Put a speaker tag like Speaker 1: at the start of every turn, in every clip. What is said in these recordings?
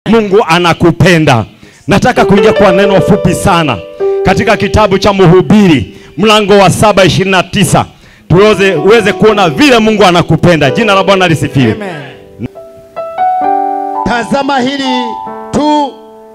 Speaker 1: Mungu anakupenda. Nataka kuingia kwa neno fupi sana katika kitabu cha Mhubiri mlango wa saba ishirini na tisa tuweze uweze kuona vile Mungu anakupenda. Jina la Bwana lisifiwe.
Speaker 2: Tazama hili tu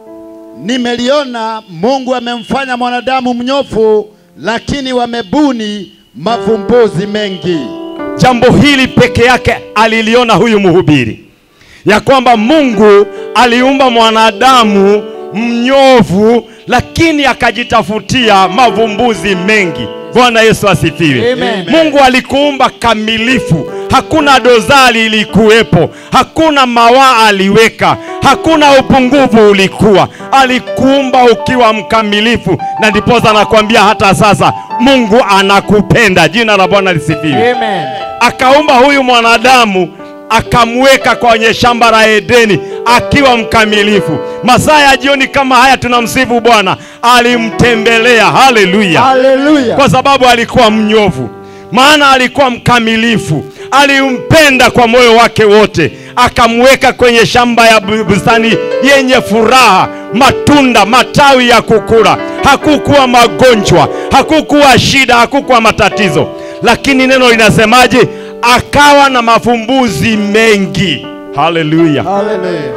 Speaker 2: nimeliona, Mungu amemfanya mwanadamu mnyofu, lakini wamebuni mavumbuzi mengi.
Speaker 1: Jambo hili peke yake aliliona huyu mhubiri, ya kwamba Mungu aliumba mwanadamu mnyovu, lakini akajitafutia mavumbuzi mengi. Bwana Yesu asifiwe.
Speaker 3: Amen.
Speaker 1: Mungu alikuumba kamilifu, hakuna dozari ilikuwepo, hakuna mawaa aliweka, hakuna upungufu ulikuwa. Alikuumba ukiwa mkamilifu, na ndiposa anakuambia hata sasa Mungu anakupenda. Jina la Bwana lisifiwe
Speaker 3: Amen.
Speaker 1: akaumba huyu mwanadamu akamweka kwenye shamba la Edeni akiwa mkamilifu. Masaa ya jioni kama haya tunamsifu Bwana, alimtembelea. Haleluya!
Speaker 3: Haleluya.
Speaker 1: kwa sababu alikuwa mnyofu, maana alikuwa mkamilifu, alimpenda kwa moyo wake wote, akamweka kwenye shamba ya bu- bustani yenye furaha, matunda, matawi ya kukula. Hakukuwa magonjwa, hakukuwa shida, hakukuwa matatizo, lakini neno linasemaje? Akawa na mafumbuzi mengi. Haleluya!
Speaker 3: Haleluya.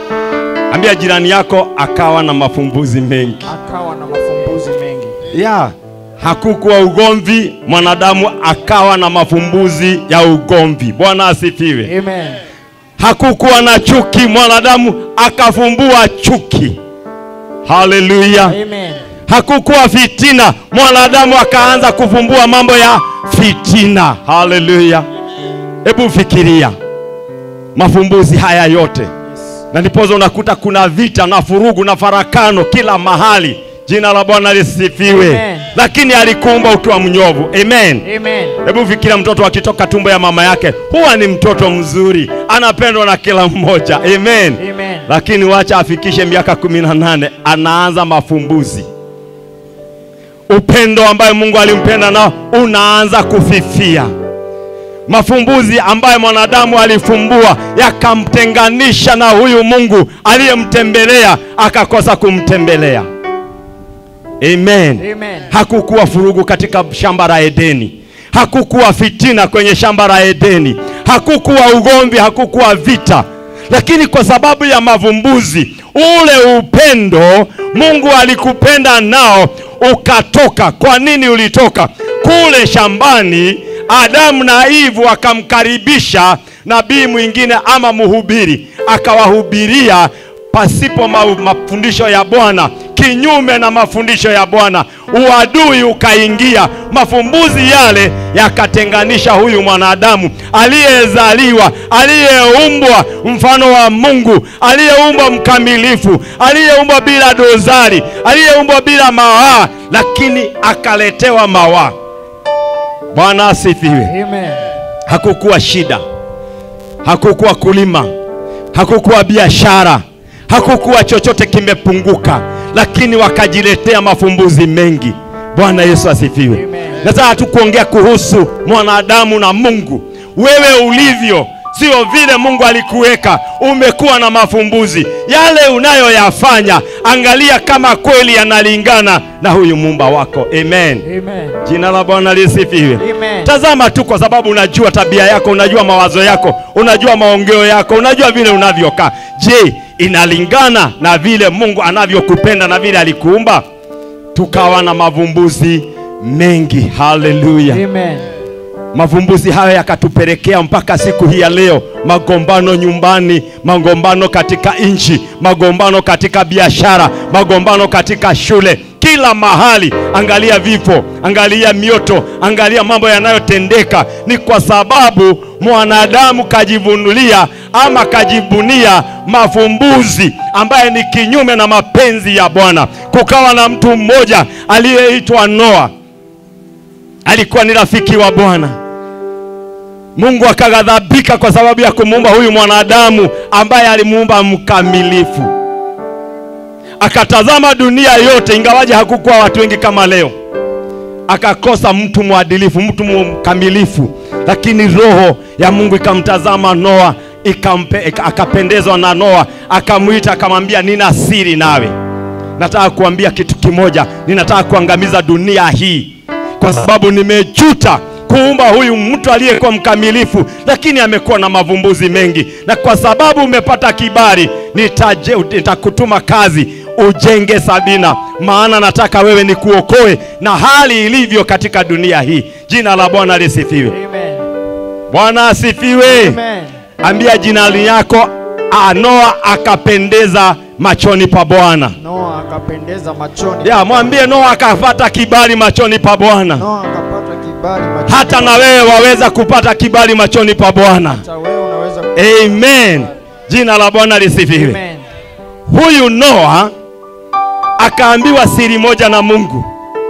Speaker 1: Ambia jirani yako, akawa na mafumbuzi mengi.
Speaker 3: Akawa na mafumbuzi mengi.
Speaker 1: ya hakukuwa ugomvi, mwanadamu akawa na mafumbuzi ya ugomvi. Bwana asifiwe.
Speaker 3: Amen.
Speaker 1: Hakukuwa na chuki, mwanadamu akafumbua chuki. Haleluya.
Speaker 3: Amen.
Speaker 1: Hakukuwa fitina, mwanadamu akaanza kufumbua mambo ya fitina. Haleluya. Hebu fikiria mafumbuzi haya yote na ndipozo unakuta kuna vita na furugu na farakano kila mahali. Jina la Bwana lisifiwe.
Speaker 3: Amen.
Speaker 1: Lakini alikuumba ukiwa mnyovu. Amen.
Speaker 3: Amen.
Speaker 1: Hebu fikiria mtoto akitoka tumbo ya mama yake, huwa ni mtoto mzuri, anapendwa na kila mmoja. Amen.
Speaker 3: Amen.
Speaker 1: Lakini wacha afikishe miaka kumi na nane anaanza mafumbuzi. Upendo ambayo Mungu alimpenda nao unaanza kufifia. Mafumbuzi ambayo mwanadamu alifumbua yakamtenganisha na huyu Mungu aliyemtembelea, akakosa kumtembelea. Amen.
Speaker 3: Amen.
Speaker 1: Hakukuwa furugu katika shamba la Edeni, hakukuwa fitina kwenye shamba la Edeni, hakukuwa ugomvi, hakukuwa vita, lakini kwa sababu ya mavumbuzi, ule upendo Mungu alikupenda nao ukatoka. Kwa nini ulitoka? Kule shambani Adamu na Ivu akamkaribisha nabii mwingine ama mhubiri, akawahubiria pasipo ma mafundisho ya Bwana, kinyume na mafundisho ya Bwana, uadui ukaingia. Mafumbuzi yale yakatenganisha huyu mwanadamu aliyezaliwa, aliyeumbwa mfano wa Mungu, aliyeumbwa mkamilifu, aliyeumbwa bila dozari, aliyeumbwa bila mawaa, lakini akaletewa mawaa. Bwana asifiwe.
Speaker 3: Amen.
Speaker 1: Hakukuwa shida, hakukuwa kulima, hakukuwa biashara, hakukuwa chochote kimepunguka, lakini wakajiletea mafumbuzi mengi. Bwana Yesu asifiwe.
Speaker 3: Amen.
Speaker 1: Nataka tu kuongea kuhusu mwanadamu na Mungu. Wewe ulivyo sio vile Mungu alikuweka. Umekuwa na mafumbuzi yale unayoyafanya, angalia kama kweli yanalingana na huyu muumba wako. Amen.
Speaker 3: Amen.
Speaker 1: Jina la Bwana lisifiwe.
Speaker 3: Amen.
Speaker 1: Tazama tu, kwa sababu unajua tabia yako, unajua mawazo yako, unajua maongeo yako, unajua vile unavyokaa. Je, inalingana na vile Mungu anavyokupenda na vile alikuumba? Tukawa na mavumbuzi mengi. Haleluya!
Speaker 3: Amen.
Speaker 1: Mavumbuzi hayo yakatupelekea mpaka siku hii ya leo, magombano nyumbani, magombano katika nchi, magombano katika biashara, magombano katika shule, kila mahali. Angalia vifo, angalia mioto, angalia mambo yanayotendeka. Ni kwa sababu mwanadamu kajivunulia ama kajibunia mafumbuzi ambaye ni kinyume na mapenzi ya Bwana. Kukawa na mtu mmoja aliyeitwa Noa alikuwa ni rafiki wa Bwana. Mungu akaghadhabika kwa sababu ya kumuumba huyu mwanadamu ambaye alimuumba mkamilifu. Akatazama dunia yote, ingawaje hakukuwa watu wengi kama leo, akakosa mtu mwadilifu, mtu mkamilifu, lakini roho ya Mungu ikamtazama Noa ikampe, ika- akapendezwa na Noa, akamwita akamwambia, nina siri nawe, nataka kuambia kitu kimoja, ninataka kuangamiza dunia hii kwa sababu nimejuta kuumba huyu mtu aliyekuwa mkamilifu, lakini amekuwa na mavumbuzi mengi, na kwa sababu umepata kibali, nitaje, nitakutuma kazi ujenge Sabina, maana nataka wewe nikuokoe na hali ilivyo katika dunia hii. Jina la Bwana lisifiwe.
Speaker 3: Amen.
Speaker 1: Bwana asifiwe.
Speaker 3: Amen.
Speaker 1: Ambia jina yako, ah, Noa akapendeza machoni pa Bwana.
Speaker 3: Noa akapendeza machoni.
Speaker 1: Ya, mwambie Noa akapata kibali machoni pa Bwana.
Speaker 3: Noa akapata kibali machoni.
Speaker 1: Hata na wewe waweza kupata kibali machoni pa Bwana.
Speaker 3: Hata wewe unaweza
Speaker 1: Amen. Jina la Bwana lisifiwe.
Speaker 3: Amen.
Speaker 1: Huyu Noa akaambiwa siri moja na Mungu,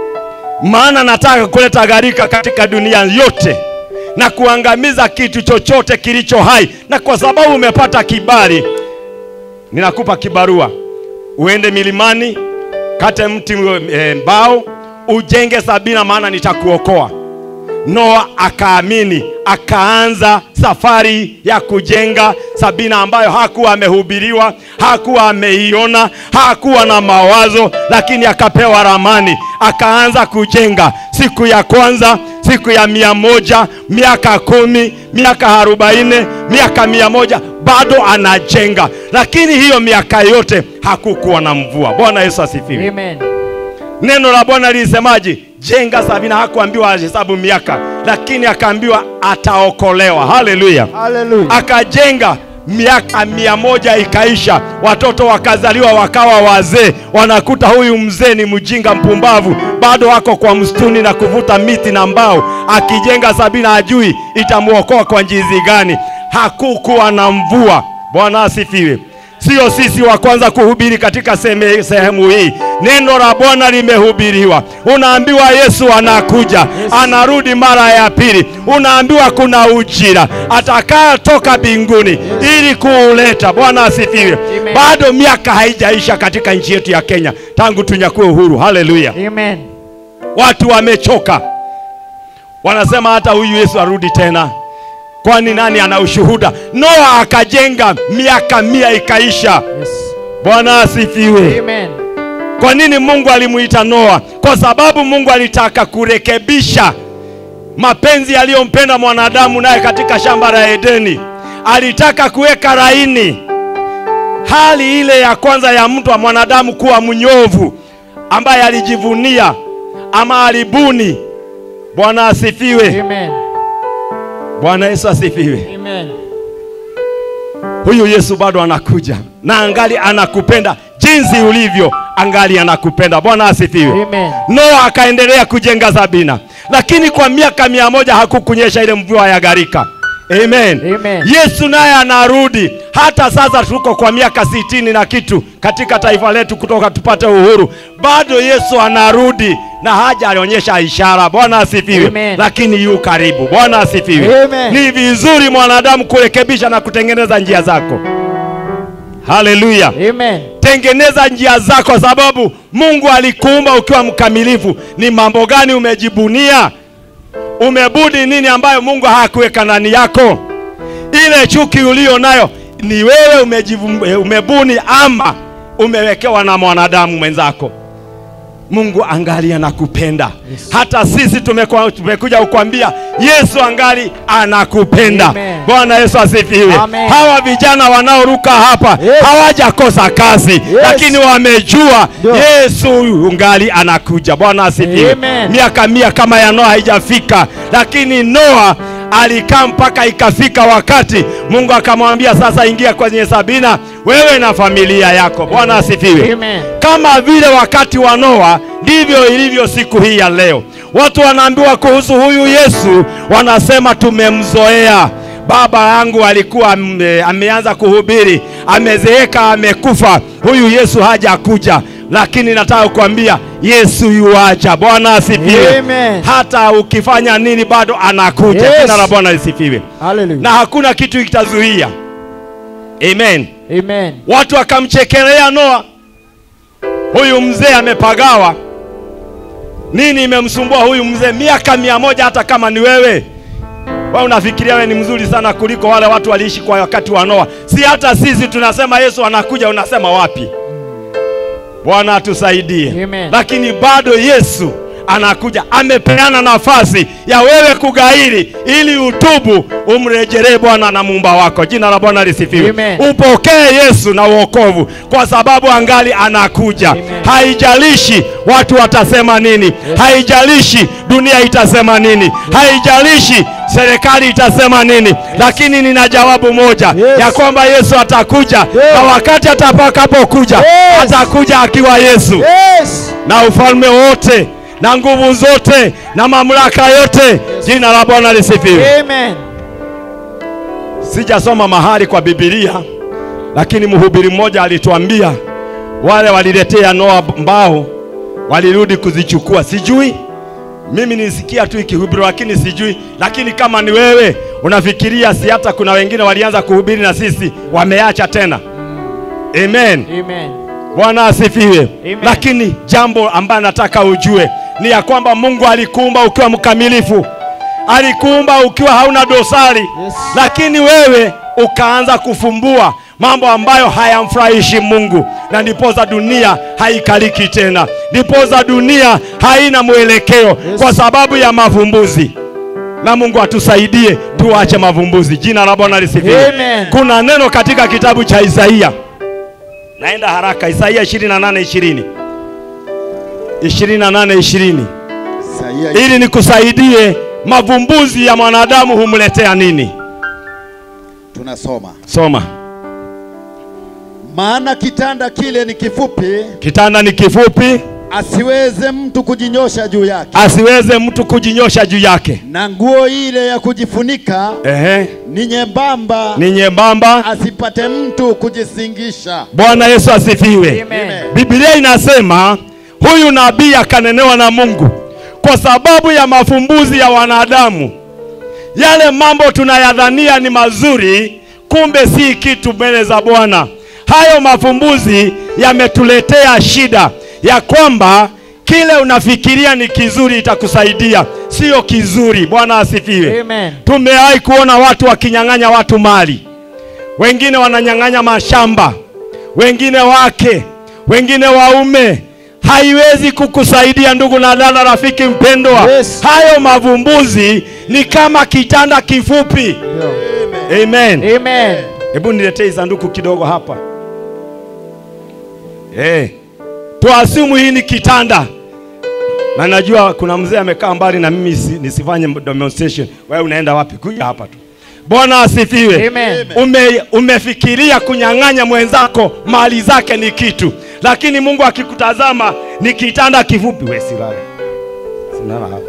Speaker 1: maana nataka kuleta gharika katika dunia yote na kuangamiza kitu chochote kilicho hai, na kwa sababu umepata kibali, ninakupa kibarua, uende milimani, kate mti e, mbao, ujenge Sabina, maana nitakuokoa. Noa akaamini, akaanza safari ya kujenga Sabina ambayo hakuwa amehubiriwa, hakuwa ameiona, hakuwa na mawazo, lakini akapewa ramani, akaanza kujenga. Siku ya kwanza, siku ya mia moja, miaka kumi, miaka arobaini, miaka mia moja, bado anajenga, lakini hiyo miaka yote hakukuwa na mvua. Bwana Yesu asifiwe.
Speaker 3: Amen.
Speaker 1: Neno la Bwana lilisemaje? Jenga Sabina. Hakuambiwa ahesabu miaka, lakini akaambiwa ataokolewa. Haleluya!
Speaker 3: Hallelujah.
Speaker 1: Akajenga, miaka mia moja ikaisha, watoto wakazaliwa, wakawa wazee. Wanakuta huyu mzee ni mjinga, mpumbavu, bado wako kwa msituni na kuvuta miti na mbao, akijenga Sabina, ajui itamwokoa kwa njizi gani. Hakukuwa na mvua. Bwana asifiwe. Sio sisi wa kwanza kuhubiri katika sehemu sehemu hii. Neno la Bwana limehubiriwa, unaambiwa Yesu anakuja, anarudi mara ya pili. Unaambiwa kuna ujira atakayetoka mbinguni ili kuuleta. Bwana asifiwe.
Speaker 3: Amen.
Speaker 1: Bado miaka haijaisha katika nchi yetu ya Kenya tangu tunyakue uhuru. Haleluya!
Speaker 3: Amen.
Speaker 1: Watu wamechoka, wanasema hata huyu Yesu arudi tena. Kwani nani ana ushuhuda? Noa akajenga, miaka mia ikaisha.
Speaker 3: Yes.
Speaker 1: Bwana asifiwe.
Speaker 3: Amen.
Speaker 1: Kwa nini Mungu alimuita Noa? Kwa sababu Mungu alitaka kurekebisha mapenzi aliyompenda mwanadamu naye katika shamba la Edeni. Alitaka kuweka laini hali ile ya kwanza ya mtu wa mwanadamu kuwa mnyovu, ambaye alijivunia ama alibuni. Bwana asifiwe.
Speaker 3: Amen.
Speaker 1: Bwana Yesu asifiwe.
Speaker 3: Amen.
Speaker 1: Huyu Yesu bado anakuja na angali anakupenda jinsi ulivyo, angali anakupenda. Bwana asifiwe.
Speaker 3: Amen.
Speaker 1: Noa akaendelea kujenga Sabina, lakini kwa miaka mia moja hakukunyesha ile mvua ya gharika. Amen.
Speaker 3: Amen.
Speaker 1: Yesu naye anarudi. Hata sasa tuko kwa miaka sitini na kitu katika taifa letu kutoka tupate uhuru, bado Yesu anarudi na haja alionyesha ishara. Bwana asifiwe.
Speaker 3: Amen.
Speaker 1: Lakini yu karibu. Bwana asifiwe.
Speaker 3: Amen.
Speaker 1: Ni vizuri mwanadamu kurekebisha na kutengeneza njia zako. Haleluya.
Speaker 3: Amen.
Speaker 1: Tengeneza njia zako, sababu Mungu alikuumba ukiwa mkamilifu. Ni mambo gani umejibunia? Umebudi nini ambayo Mungu hakuweka ndani yako? Ile chuki ulio nayo ni wewe umejivu, eh, umebuni ama umewekewa na mwanadamu mwenzako? Mungu angali anakupenda.
Speaker 3: Yes.
Speaker 1: Hata sisi tumekuwa, tumekuja kukwambia Yesu angali anakupenda.
Speaker 3: Amen.
Speaker 1: Bwana Yesu asifiwe.
Speaker 3: Amen.
Speaker 1: Hawa vijana wanaoruka hapa
Speaker 3: Yes.
Speaker 1: hawajakosa kazi lakini wamejua
Speaker 3: Ndio.
Speaker 1: Yesu ungali anakuja. Bwana asifiwe.
Speaker 3: Amen.
Speaker 1: Miaka mia kama ya Noa haijafika, lakini Noa alikaa mpaka ikafika wakati Mungu akamwambia sasa, ingia kwenye Sabina wewe na familia yako. Bwana asifiwe.
Speaker 3: Amen.
Speaker 1: Kama vile wakati wa Noa ndivyo ilivyo siku hii ya leo. Watu wanaambiwa kuhusu huyu Yesu, wanasema tumemzoea. Baba yangu alikuwa ame, ameanza kuhubiri, amezeeka, amekufa, huyu Yesu hajakuja. Lakini nataka kukwambia Yesu yuaja. Bwana asifiwe.
Speaker 3: Amen.
Speaker 1: Hata ukifanya nini bado anakuja.
Speaker 3: Yes.
Speaker 1: Jina la Bwana lisifiwe,
Speaker 3: Hallelujah.
Speaker 1: na hakuna kitu kitazuia. Amen.
Speaker 3: Amen.
Speaker 1: Watu wakamchekelea Noa, huyu mzee amepagawa. Nini imemsumbua huyu mzee miaka mia moja? Hata kama ni wewe Wewe unafikiria wewe ni mzuri sana kuliko wale watu waliishi kwa wakati wa Noa. Si hata sisi tunasema Yesu anakuja, unasema wapi? Bwana atusaidie.
Speaker 3: Amen.
Speaker 1: Lakini bado Yesu anakuja, amepeana nafasi ya wewe kugairi ili utubu, umrejelee Bwana na muumba wako. Jina la Bwana lisifiwe.
Speaker 3: Amen.
Speaker 1: Upokee Yesu na uokovu, kwa sababu angali anakuja.
Speaker 3: Amen.
Speaker 1: Haijalishi watu watasema nini, haijalishi dunia itasema nini, haijalishi serikali itasema nini, lakini nina jawabu moja
Speaker 3: Yes.
Speaker 1: ya kwamba Yesu atakuja, na wakati atakapokuja
Speaker 3: Yes.
Speaker 1: atakuja akiwa Yesu
Speaker 3: Yes.
Speaker 1: na ufalme wote na nguvu zote na mamlaka yote. Jina la Bwana lisifiwe.
Speaker 3: Amen.
Speaker 1: Sijasoma mahali kwa Biblia, lakini mhubiri mmoja alituambia wale waliletea Noa mbao walirudi kuzichukua. Sijui mimi nisikia tu ikihubiri, lakini sijui. Lakini kama ni wewe unafikiria, si hata kuna wengine walianza kuhubiri na sisi wameacha tena. Amen.
Speaker 3: Amen.
Speaker 1: Bwana asifiwe.
Speaker 3: Amen.
Speaker 1: Lakini jambo ambayo nataka ujue ni ya kwamba Mungu alikuumba ukiwa mkamilifu, alikuumba ukiwa hauna dosari
Speaker 3: Yes.
Speaker 1: lakini wewe ukaanza kufumbua mambo ambayo hayamfurahishi Mungu, na ndipoza dunia haikaliki tena, ndipoza dunia haina mwelekeo
Speaker 3: Yes.
Speaker 1: kwa sababu ya mavumbuzi. Na Mungu atusaidie tuache mavumbuzi. Jina la Bwana lisifiwe.
Speaker 3: Amen.
Speaker 1: Kuna neno katika kitabu cha Isaia, naenda haraka, Isaia 28 20 28 20
Speaker 2: Isaia
Speaker 1: ili nikusaidie mavumbuzi ya mwanadamu humletea nini?
Speaker 2: tunasoma,
Speaker 1: Soma.
Speaker 2: maana kitanda kile ni kifupi,
Speaker 1: Kitanda ni kifupi,
Speaker 2: asiweze mtu kujinyosha juu yake,
Speaker 1: asiweze mtu kujinyosha juu yake.
Speaker 2: na nguo ile ya kujifunika
Speaker 1: Ehe,
Speaker 2: ni nyembamba,
Speaker 1: ni nyembamba.
Speaker 2: asipate mtu kujisingisha.
Speaker 1: Bwana Yesu asifiwe.
Speaker 3: Amen.
Speaker 1: Biblia inasema huyu nabii akanenewa na Mungu kwa sababu ya mafumbuzi ya wanadamu. Yale mambo tunayadhania ni mazuri, kumbe si kitu mbele za Bwana. Hayo mafumbuzi yametuletea shida ya kwamba kile unafikiria ni kizuri itakusaidia, sio kizuri. Bwana asifiwe.
Speaker 3: Amen.
Speaker 1: Tumewahi kuona watu wakinyang'anya watu mali, wengine wananyang'anya mashamba, wengine wake, wengine waume. Haiwezi kukusaidia ndugu na dada, rafiki mpendwa.
Speaker 3: Yes.
Speaker 1: Hayo mavumbuzi ni kama kitanda kifupi.
Speaker 3: Ndio.
Speaker 1: Amen.
Speaker 3: Amen.
Speaker 1: Hebu niletee sanduku kidogo hapa. Eh. Tuasimu hii ni kitanda. Na najua kuna mzee amekaa mbali na mimi si, nisifanye demonstration. Wewe unaenda wapi? Kuja hapa tu. Bwana asifiwe.
Speaker 3: Amen.
Speaker 1: Ume, umefikiria kunyang'anya mwenzako mali zake ni kitu, lakini Mungu akikutazama ni kitanda kifupi. Wewe silale. Silala hapa.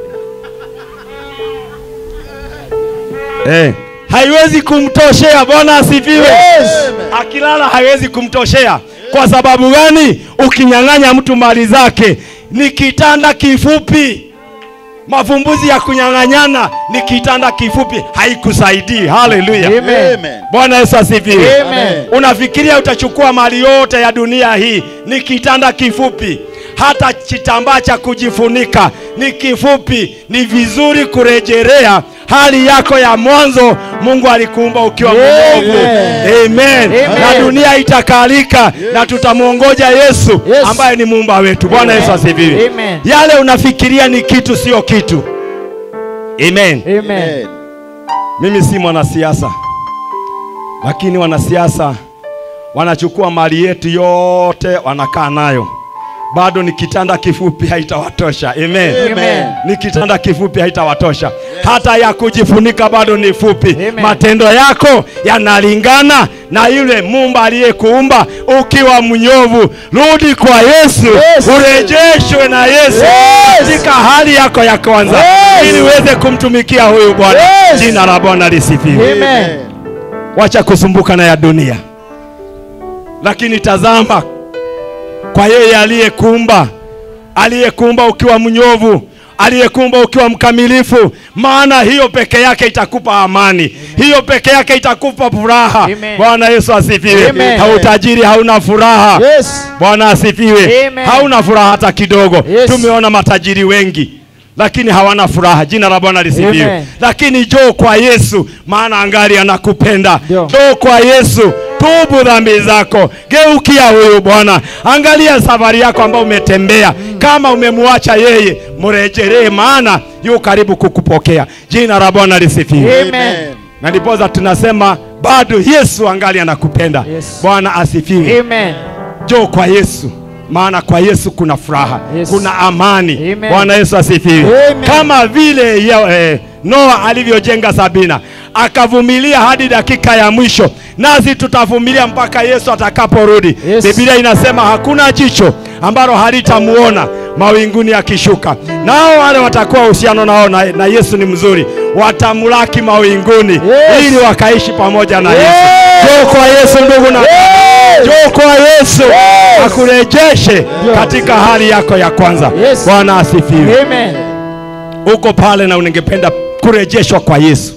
Speaker 1: Eh, haiwezi kumtoshea. Bwana asifiwe. Akilala haiwezi kumtoshea. Kwa sababu gani? Ukinyang'anya mtu mali zake ni kitanda kifupi. Mafumbuzi ya kunyang'anyana ni kitanda kifupi, haikusaidii. Haleluya.
Speaker 3: Amen.
Speaker 2: Amen.
Speaker 1: Bwana Yesu asifiwe.
Speaker 3: Amen.
Speaker 1: Unafikiria utachukua mali yote ya dunia hii? Ni kitanda kifupi. Hata kitambaa cha kujifunika ni kifupi. Ni vizuri kurejelea hali yako ya mwanzo. Mungu alikuumba ukiwa mnyofu.
Speaker 3: Amen.
Speaker 1: Amen.
Speaker 3: Amen.
Speaker 1: Na dunia itakalika na tutamwongoja Yesu
Speaker 3: Yes.
Speaker 1: ambaye ni muumba wetu. Bwana
Speaker 3: Amen.
Speaker 1: Yesu asifiwe.
Speaker 3: Amen.
Speaker 1: Yale unafikiria ni kitu, sio kitu. Amen.
Speaker 3: Amen.
Speaker 2: Amen.
Speaker 1: Mimi si mwanasiasa, lakini wanasiasa wanachukua mali yetu yote wanakaa nayo, bado ni kitanda kifupi, haitawatosha. Amen.
Speaker 3: Amen.
Speaker 1: Ni kitanda kifupi, haitawatosha. Hata ya kujifunika bado ni fupi.
Speaker 3: Amen.
Speaker 1: Matendo yako yanalingana na yule Muumba aliyekuumba. Ukiwa mnyovu, rudi kwa Yesu,
Speaker 3: Yes.
Speaker 1: urejeshwe na Yesu
Speaker 3: Yes.
Speaker 1: katika hali yako ya kwanza,
Speaker 3: Yes.
Speaker 1: ili uweze kumtumikia huyu Bwana.
Speaker 3: Yes.
Speaker 1: Jina la Bwana lisifiwe.
Speaker 3: Amen.
Speaker 1: Wacha kusumbuka na ya dunia, lakini tazama kwa yeye aliyekuumba, aliyekuumba ukiwa mnyovu, aliyekuumba ukiwa mkamilifu, maana hiyo peke yake itakupa amani, hiyo peke yake itakupa furaha.
Speaker 3: Amen.
Speaker 1: Bwana Yesu asifiwe.
Speaker 3: Amen.
Speaker 1: Hautajiri, hauna furaha.
Speaker 3: Yes.
Speaker 1: Bwana asifiwe.
Speaker 3: Amen.
Speaker 1: Hauna furaha hata kidogo.
Speaker 3: Yes.
Speaker 1: Tumeona matajiri wengi lakini hawana furaha. Jina la Bwana lisifiwe.
Speaker 4: Amen.
Speaker 1: Lakini njoo kwa Yesu, maana angali anakupenda.
Speaker 4: Ndio.
Speaker 1: Njoo kwa Yesu, tubu dhambi zako, geukia huyu Bwana. Angalia safari yako ambayo umetembea. Kama umemwacha yeye, mrejelee, maana yu karibu kukupokea. Jina la Bwana lisifiwe.
Speaker 4: Amen.
Speaker 1: Na ndiposa tunasema bado Yesu angali anakupenda.
Speaker 4: Yes.
Speaker 1: Bwana asifiwe.
Speaker 4: Amen.
Speaker 1: Njoo kwa Yesu, maana kwa Yesu kuna furaha,
Speaker 4: Yes.
Speaker 1: kuna amani.
Speaker 4: Amen.
Speaker 1: Bwana Yesu asifiwe.
Speaker 4: Amen.
Speaker 1: Kama vile ya, eh, Noa alivyojenga Sabina akavumilia hadi dakika ya mwisho, nasi tutavumilia mpaka Yesu atakaporudi.
Speaker 4: Yes.
Speaker 1: Biblia inasema hakuna jicho ambalo halitamuona mawinguni akishuka. Nao wale watakuwa uhusiano nao na, na Yesu ni mzuri, watamlaki mawinguni
Speaker 4: Yes.
Speaker 1: ili wakaishi pamoja na
Speaker 4: Yes.
Speaker 1: Yesu. Njoo kwa Yesu ndugu na njoo kwa Yesu akurejeshe katika hali yako ya kwanza.
Speaker 4: Yes.
Speaker 1: Bwana asifiwe.
Speaker 4: Amen.
Speaker 1: Uko pale na uningependa kurejeshwa kwa Yesu,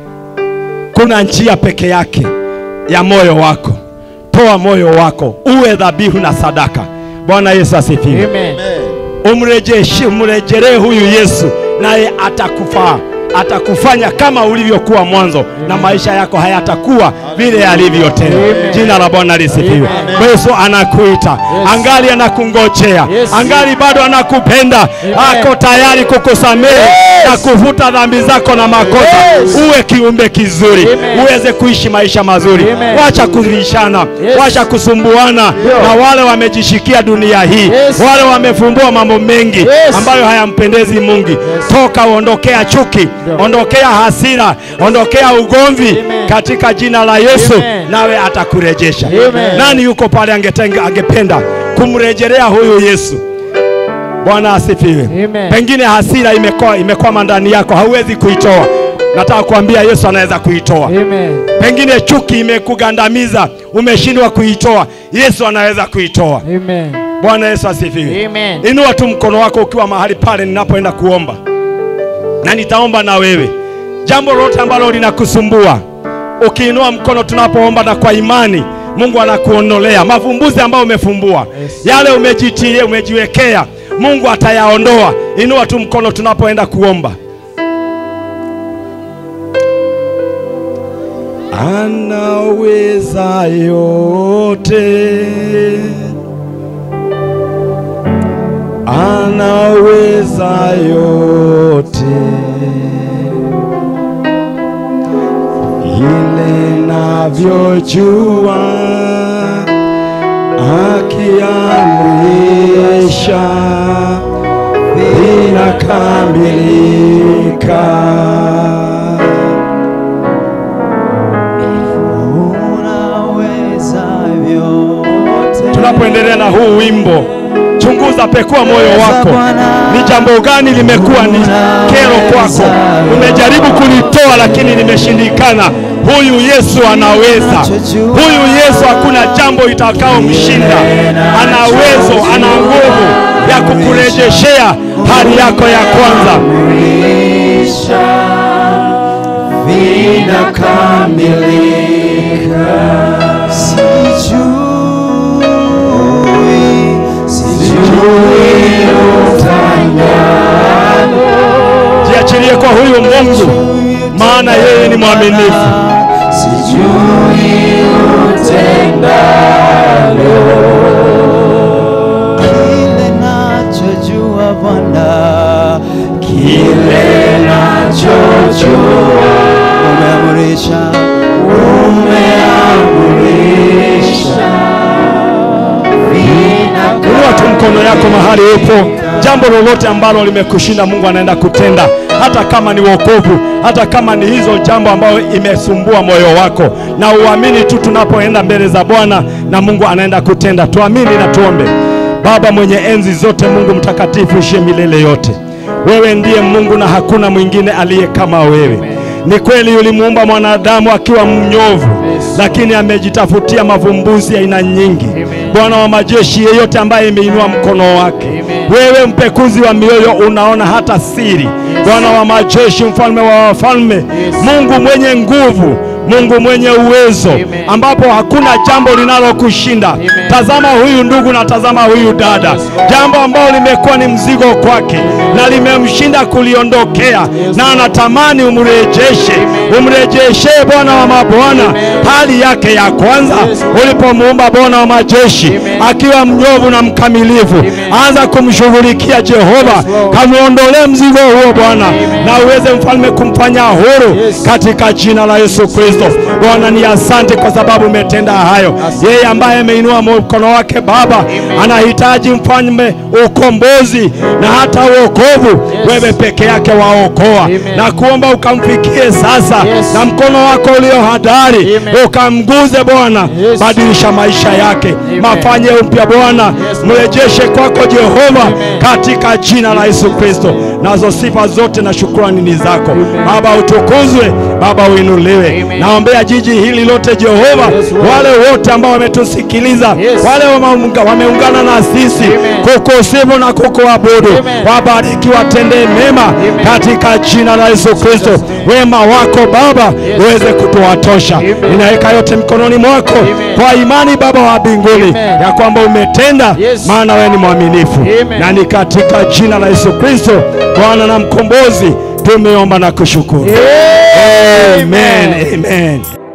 Speaker 1: kuna njia peke yake ya moyo wako. Toa moyo wako uwe dhabihu na sadaka. Bwana Yesu asifiwe.
Speaker 4: Amen.
Speaker 1: Umrejeshe, umrejelee huyu Yesu, naye atakufaa, atakufanya kama ulivyokuwa mwanzo, na maisha yako hayatakuwa vile yalivyo tena.
Speaker 4: Amen.
Speaker 1: Jina la Bwana lisifiwe.
Speaker 4: Amen.
Speaker 1: Yesu anakuita, angali anakungojea,
Speaker 4: Yes.
Speaker 1: angali bado anakupenda, ako tayari kukusamehe na kufuta dhambi zako na makosa.
Speaker 4: Yes.
Speaker 1: Uwe kiumbe kizuri,
Speaker 4: Amen.
Speaker 1: uweze kuishi maisha mazuri.
Speaker 4: Amen.
Speaker 1: Wacha kulishana,
Speaker 4: Yes.
Speaker 1: wacha kusumbuana
Speaker 4: Ndio.
Speaker 1: na wale wamejishikia dunia hii
Speaker 4: Yes.
Speaker 1: wale wamefumbua mambo mengi
Speaker 4: Yes.
Speaker 1: ambayo hayampendezi Mungu. Toka uondokea chuki,
Speaker 4: Ndio.
Speaker 1: ondokea hasira, ondokea ugomvi
Speaker 4: Amen.
Speaker 1: katika jina la Yesu,
Speaker 4: Amen.
Speaker 1: nawe atakurejesha.
Speaker 4: Amen.
Speaker 1: Nani yuko pale angetenga, angependa kumrejelea huyu Yesu? Bwana asifiwe.
Speaker 4: Amen.
Speaker 1: Pengine hasira imekuwa imekwama ndani yako, hauwezi kuitoa. Nataka kuambia Yesu anaweza kuitoa.
Speaker 4: Amen.
Speaker 1: Pengine chuki imekugandamiza, umeshindwa kuitoa. Yesu anaweza kuitoa.
Speaker 4: Amen.
Speaker 1: Bwana Yesu asifiwe.
Speaker 4: Amen.
Speaker 1: Inua tu mkono wako ukiwa mahali pale ninapoenda kuomba, na nitaomba na wewe. Jambo lolote ambalo linakusumbua, ukiinua mkono tunapoomba na kwa imani, Mungu anakuondolea mavumbuzi ambayo umefumbua,
Speaker 4: Yes.
Speaker 1: yale umejitia, umejiwekea, Mungu atayaondoa. Inua tu mkono tunapoenda kuomba. Anaweza yote anaweza yote, ile navyojua, akiamrisha inakamilika.
Speaker 5: Unaweza vyote.
Speaker 1: Tunapoendelea na huu wimbo, chunguza, pekua moyo wako. Ni jambo gani limekuwa ni kero kwako? Umejaribu kulitoa lakini limeshindikana. Huyu Yesu anaweza. Huyu Yesu hakuna jambo itakaomshinda. Ana uwezo, ana nguvu ya kukurejeshea hali yako ya kwanza. Jiachilie kwa huyu Mungu, maana yeye ni mwaminifu.
Speaker 5: Kile nachojua Bwana, kile nachojua, umeamrisha,
Speaker 1: Inua tu mkono yako mahali upo. Jambo lolote ambalo limekushinda, Mungu anaenda kutenda, hata kama ni wokovu, hata kama ni hizo jambo ambayo imesumbua moyo wako, na uamini tu tunapoenda mbele za Bwana na Mungu anaenda kutenda. Tuamini na tuombe. Baba mwenye enzi zote, Mungu mtakatifu, ishie milele yote, wewe ndiye Mungu na hakuna mwingine aliye kama wewe. Ni kweli ulimuumba mwanadamu akiwa mnyovu, lakini amejitafutia mavumbuzi ya aina nyingi. Bwana wa majeshi, yeyote ambaye imeinua mkono wake, wewe mpekuzi wa mioyo, unaona hata siri. Bwana wa majeshi, mfalme wa wafalme, Mungu mwenye nguvu, Mungu mwenye uwezo, ambapo hakuna jambo linalokushinda. Tazama huyu ndugu na tazama huyu dada, jambo ambalo limekuwa ni mzigo kwake na limemshinda kuliondokea, na anatamani umrejeshe, umrejeshe Bwana wa mabwana hali yake ya kwanza ulipomuumba Bwana wa majeshi akiwa mnyovu na mkamilifu. Anza kumshughulikia Jehova, kamuondolee mzigo huo Bwana, na uweze mfalme kumfanya huru katika jina la Yesu Kristo. Bwana ni asante kwa sababu umetenda hayo. Yeye ambaye ameinua mkono wake Baba anahitaji mfalme ukombozi na hata uokovu. Wewe peke yake waokoa, na kuomba ukamfikie sasa na mkono wako ulio hadari ukamguze Bwana, badilisha maisha yake, mafanye upya Bwana, mrejeshe kwako Jehova, katika jina la Yesu Kristo. Nazo sifa zote na shukrani ni zako Baba, utukuzwe Baba, uinuliwe. Naombea jiji hili lote Jehova, wale wote ambao wametusikiliza, wale wameunga- wameungana na sisi kukusifu na kukuabudu, wabariki, watendee mema katika jina la Yesu Kristo. Wema wako Baba uweze kutuwatosha. Ninaweka yote mikononi mwako kwa imani Baba wa mbinguni ya kwamba umetenda, maana wewe ni mwaminifu, na ni katika jina la Yesu Kristo Bwana na mkombozi tumeomba na kushukuru. Amen. Amen.